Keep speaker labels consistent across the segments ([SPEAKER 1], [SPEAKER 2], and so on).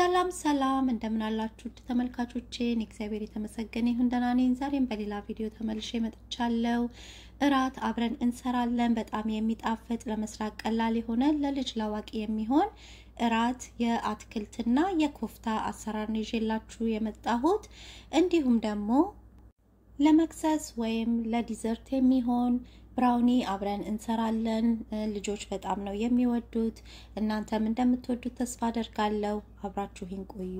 [SPEAKER 1] ሰላም ሰላም እንደምን አላችሁ ውድ ተመልካቾቼ፣ እግዚአብሔር የተመሰገነ ይሁን ደህና ነኝ። ዛሬም በሌላ ቪዲዮ ተመልሼ መጥቻለሁ። እራት አብረን እንሰራለን። በጣም የሚጣፍጥ ለመስራት ቀላል የሆነ ለልጅ ላዋቂ የሚሆን እራት የአትክልትና የኮፍታ አሰራር ነው ይዤላችሁ የመጣሁት። እንዲሁም ደግሞ ለመክሰስ ወይም ለዲዘርት የሚሆን ብራውኒ አብረን እንሰራለን። ልጆች በጣም ነው የሚወዱት። እናንተም እንደምትወዱት ተስፋ አደርጋለሁ። አብራችሁኝ ቆዩ።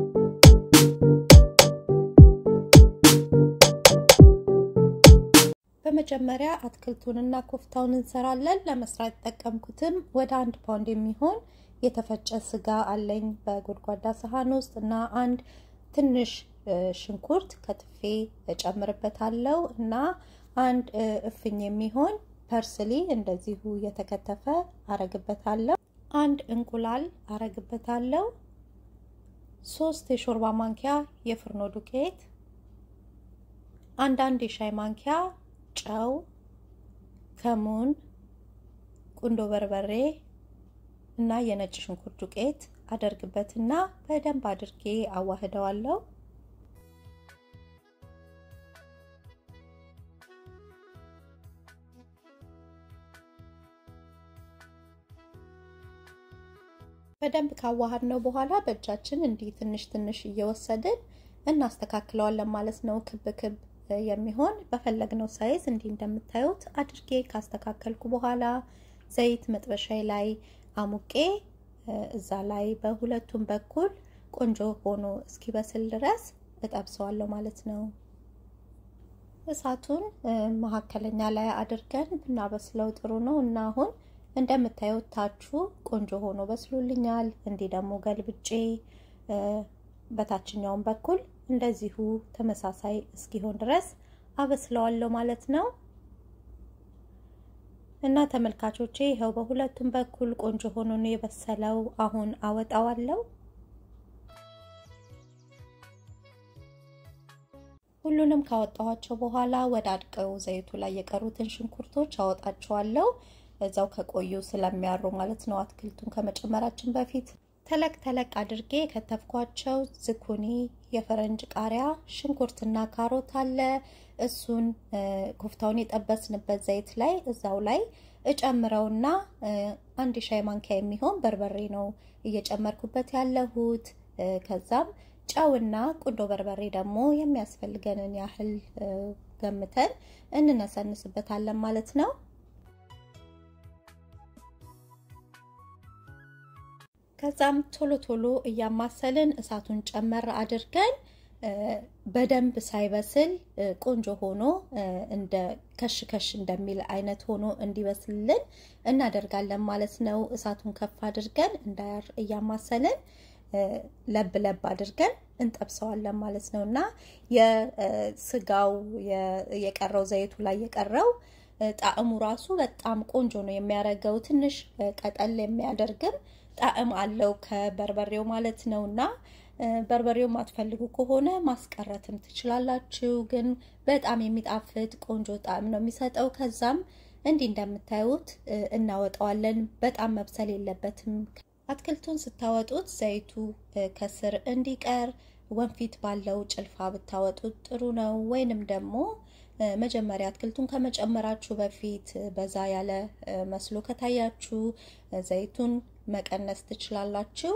[SPEAKER 1] በመጀመሪያ አትክልቱንና ኮፍታውን እንሰራለን። ለመስራት የተጠቀምኩትም ወደ አንድ ፓውንድ የሚሆን የተፈጨ ስጋ አለኝ በጎድጓዳ ሰሃን ውስጥ እና አንድ ትንሽ ሽንኩርት ከትፌ እጨምርበታለሁ እና አንድ እፍኝ የሚሆን ፐርስሊ እንደዚሁ የተከተፈ አረግበታለሁ። አንድ እንቁላል አረግበታለሁ። ሶስት የሾርባ ማንኪያ የፍርኖ ዱቄት፣ አንዳንድ የሻይ ማንኪያ ጨው፣ ከሙን፣ ቁንዶ በርበሬ እና የነጭ ሽንኩርት ዱቄት አደርግበትና በደንብ አድርጌ አዋህደዋለሁ። በደንብ ካዋሃድ ነው በኋላ በእጃችን እንዲህ ትንሽ ትንሽ እየወሰድን እናስተካክለዋለን ማለት ነው። ክብ ክብ የሚሆን በፈለግነው ሳይዝ እንዲህ እንደምታዩት አድርጌ ካስተካከልኩ በኋላ ዘይት መጥበሻይ ላይ አሙቄ እዛ ላይ በሁለቱም በኩል ቆንጆ ሆኖ እስኪበስል ድረስ እጠብሰዋለሁ ማለት ነው። እሳቱን መካከለኛ ላይ አድርገን ብናበስለው ጥሩ ነው እና አሁን እንደምታዩት ታቹ ቆንጆ ሆኖ በስሎልኛል። እንዲህ ደግሞ ገልብጬ በታችኛውን በኩል እንደዚሁ ተመሳሳይ እስኪሆን ድረስ አበስለዋለሁ ማለት ነው። እና ተመልካቾቼ ይኸው በሁለቱም በኩል ቆንጆ ሆኖ ነው የበሰለው። አሁን አወጣዋለሁ። ሁሉንም ካወጣኋቸው በኋላ ወደ አድቀው ዘይቱ ላይ የቀሩትን ሽንኩርቶች አወጣቸዋለሁ። እዛው ከቆዩ ስለሚያሩ ማለት ነው። አትክልቱን ከመጨመራችን በፊት ተለቅ ተለቅ አድርጌ ከተፍኳቸው ዝኩኒ፣ የፈረንጅ ቃሪያ፣ ሽንኩርትና ካሮት አለ። እሱን ኮፍታውን የጠበስንበት ዘይት ላይ እዛው ላይ እጨምረውና አንድ ሻይ ማንኪያ የሚሆን በርበሬ ነው እየጨመርኩበት ያለሁት። ከዛም ጨውና ቁንዶ በርበሬ ደግሞ የሚያስፈልገንን ያህል ገምተን እንነሰንስበታለን ማለት ነው። ከዛም ቶሎ ቶሎ እያማሰልን እሳቱን ጨመር አድርገን በደንብ ሳይበስል ቆንጆ ሆኖ እንደ ከሽ ከሽ እንደሚል አይነት ሆኖ እንዲበስልልን እናደርጋለን ማለት ነው። እሳቱን ከፍ አድርገን እንዳያር እያማሰልን ለብ ለብ አድርገን እንጠብሰዋለን ማለት ነው እና የስጋው የቀረው ዘይቱ ላይ የቀረው ጣዕሙ ራሱ በጣም ቆንጆ ነው የሚያደርገው። ትንሽ ቀጠል የሚያደርግም ጣዕም አለው ከበርበሬው ማለት ነው እና በርበሬው ማትፈልጉ ከሆነ ማስቀረትም ትችላላችሁ። ግን በጣም የሚጣፍጥ ቆንጆ ጣዕም ነው የሚሰጠው። ከዛም እንዲህ እንደምታዩት እናወጣዋለን። በጣም መብሰል የለበትም። አትክልቱን ስታወጡት ዘይቱ ከስር እንዲቀር ወንፊት ባለው ጭልፋ ብታወጡት ጥሩ ነው። ወይንም ደግሞ መጀመሪያ አትክልቱን ከመጨመራችሁ በፊት በዛ ያለ መስሎ ከታያችሁ ዘይቱን መቀነስ ትችላላችሁ።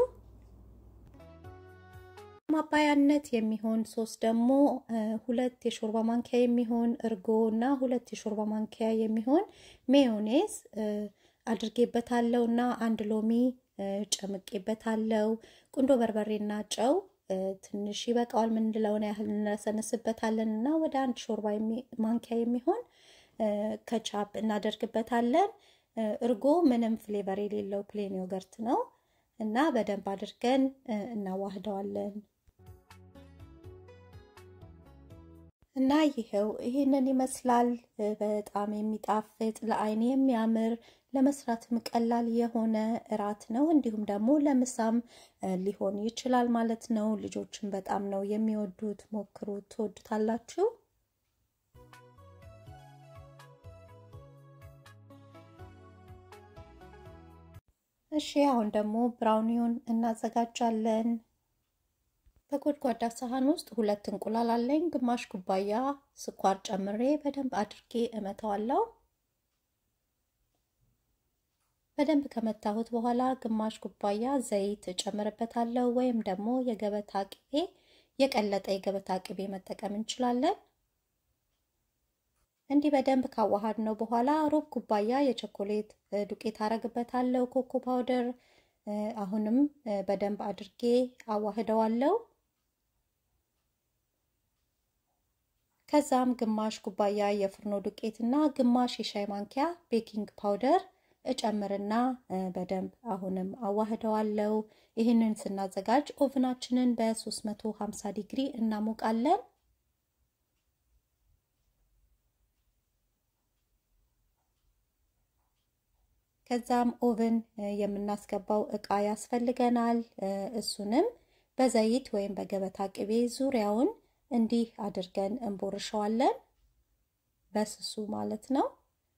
[SPEAKER 1] ማባያነት የሚሆን ሶስ ደግሞ ሁለት የሾርባ ማንኪያ የሚሆን እርጎ እና ሁለት የሾርባ ማንኪያ የሚሆን ሜዮኔዝ አድርጌበታለሁ እና አንድ ሎሚ ጨምቄበታለሁ። ቁንዶ በርበሬና ጨው ትንሽ ይበቃዋል ምንለውን ያህል እንነሰንስበታለን እና ወደ አንድ ሾርባ ማንኪያ የሚሆን ከቻፕ እናደርግበታለን። እርጎ ምንም ፍሌቨር የሌለው ፕሌን ዮገርት ነው እና በደንብ አድርገን እናዋህደዋለን። እና ይኸው ይህንን ይመስላል። በጣም የሚጣፍጥ ለአይን የሚያምር ለመስራትም ቀላል የሆነ እራት ነው። እንዲሁም ደግሞ ለምሳም ሊሆን ይችላል ማለት ነው። ልጆችን በጣም ነው የሚወዱት። ሞክሩት፣ ትወዱታላችሁ። እሺ አሁን ደግሞ ብራውኒውን እናዘጋጃለን። በጎድጓዳ ሳህን ውስጥ ሁለት እንቁላል አለኝ። ግማሽ ኩባያ ስኳር ጨምሬ በደንብ አድርጌ እመታዋለሁ። በደንብ ከመታሁት በኋላ ግማሽ ኩባያ ዘይት እጨምርበታለሁ፣ ወይም ደግሞ የገበታ ቅቤ የቀለጠ የገበታ ቅቤ መጠቀም እንችላለን። እንዲህ በደንብ ካዋሃድ ነው በኋላ ሩብ ኩባያ የቸኮሌት ዱቄት አረግበታለሁ፣ ኮኮ ፓውደር። አሁንም በደንብ አድርጌ አዋህደዋለሁ። ከዛም ግማሽ ኩባያ የፍርኖ ዱቄት እና ግማሽ የሻይ ማንኪያ ቤኪንግ ፓውደር እጨምርና በደንብ አሁንም አዋህደዋለሁ። ይህንን ስናዘጋጅ ኦቭናችንን በ350 ዲግሪ እናሞቃለን። ከዛም ኦቭን የምናስገባው እቃ ያስፈልገናል። እሱንም በዘይት ወይም በገበታ ቅቤ ዙሪያውን እንዲህ አድርገን እንቦርሸዋለን፣ በስሱ ማለት ነው።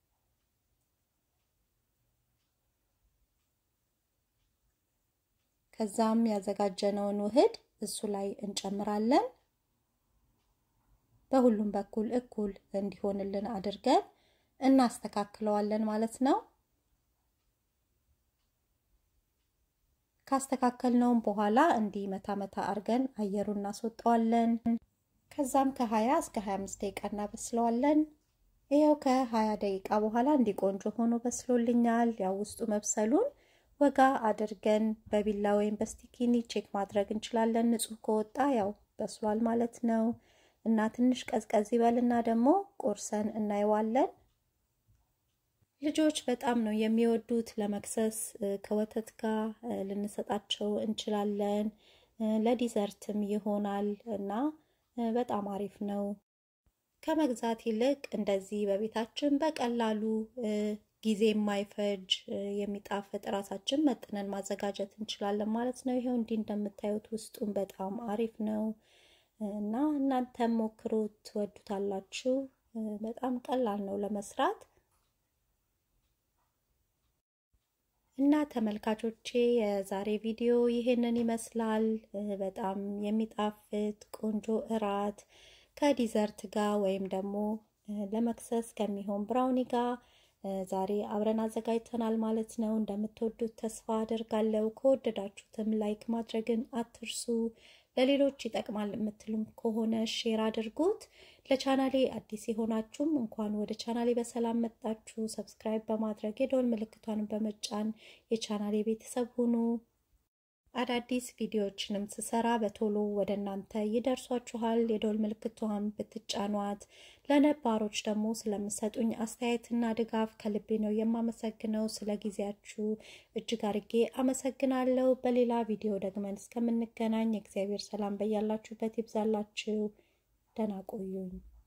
[SPEAKER 1] ከዛም ያዘጋጀነውን ውህድ እሱ ላይ እንጨምራለን። በሁሉም በኩል እኩል እንዲሆንልን አድርገን እናስተካክለዋለን ማለት ነው። ካስተካከልነውም በኋላ እንዲህ መታ መታ አድርገን አየሩን እናስወጣዋለን። ከዛም ከ20 እስከ 25 ደቂቃ እናበስለዋለን። ይኸው ከ20 ደቂቃ በኋላ እንዲህ ቆንጆ ሆኖ በስሎልኛል። ያው ውስጡ መብሰሉን ወጋ አድርገን በቢላ ወይም በስቲኪኒ ቼክ ማድረግ እንችላለን። ንጹህ ከወጣ ያው በስሏል ማለት ነው። እና ትንሽ ቀዝቀዝ ይበልና ደግሞ ቆርሰን እናየዋለን። ልጆች በጣም ነው የሚወዱት። ለመክሰስ ከወተት ጋር ልንሰጣቸው እንችላለን። ለዲዘርትም ይሆናል እና በጣም አሪፍ ነው። ከመግዛት ይልቅ እንደዚህ በቤታችን በቀላሉ ጊዜ የማይፈጅ የሚጣፍጥ ራሳችን መጥነን ማዘጋጀት እንችላለን ማለት ነው። ይኸው እንዲህ እንደምታዩት ውስጡን በጣም አሪፍ ነው እና እናንተም ሞክሩት፣ ትወዱታላችሁ። በጣም ቀላል ነው ለመስራት እና ተመልካቾቼ የዛሬ ቪዲዮ ይሄንን ይመስላል። በጣም የሚጣፍጥ ቆንጆ እራት ከዲዘርት ጋር ወይም ደግሞ ለመክሰስ ከሚሆን ብራውኒ ጋር ዛሬ አብረን አዘጋጅተናል ማለት ነው። እንደምትወዱት ተስፋ አደርጋለሁ። ከወደዳችሁትም ላይክ ማድረግን አትርሱ። ለሌሎች ይጠቅማል የምትሉም ከሆነ ሼር አድርጉት። ለቻናሌ አዲስ የሆናችሁም እንኳን ወደ ቻናሌ በሰላም መጣችሁ። ሰብስክራይብ በማድረግ የደወል ምልክቷን በመጫን የቻናሌ ቤተሰብ ሁኑ። አዳዲስ ቪዲዮዎችንም ስሰራ በቶሎ ወደ እናንተ ይደርሷችኋል። የደወል ምልክቷን ብትጫኗት። ለነባሮች ደግሞ ስለምሰጡኝ አስተያየትና ድጋፍ ከልቤ ነው የማመሰግነው። ስለ ጊዜያችሁ እጅግ አርጌ አመሰግናለሁ። በሌላ ቪዲዮ ደግመን እስከምንገናኝ የእግዚአብሔር ሰላም በያላችሁበት ይብዛላችሁ። ደህና ቆዩኝ።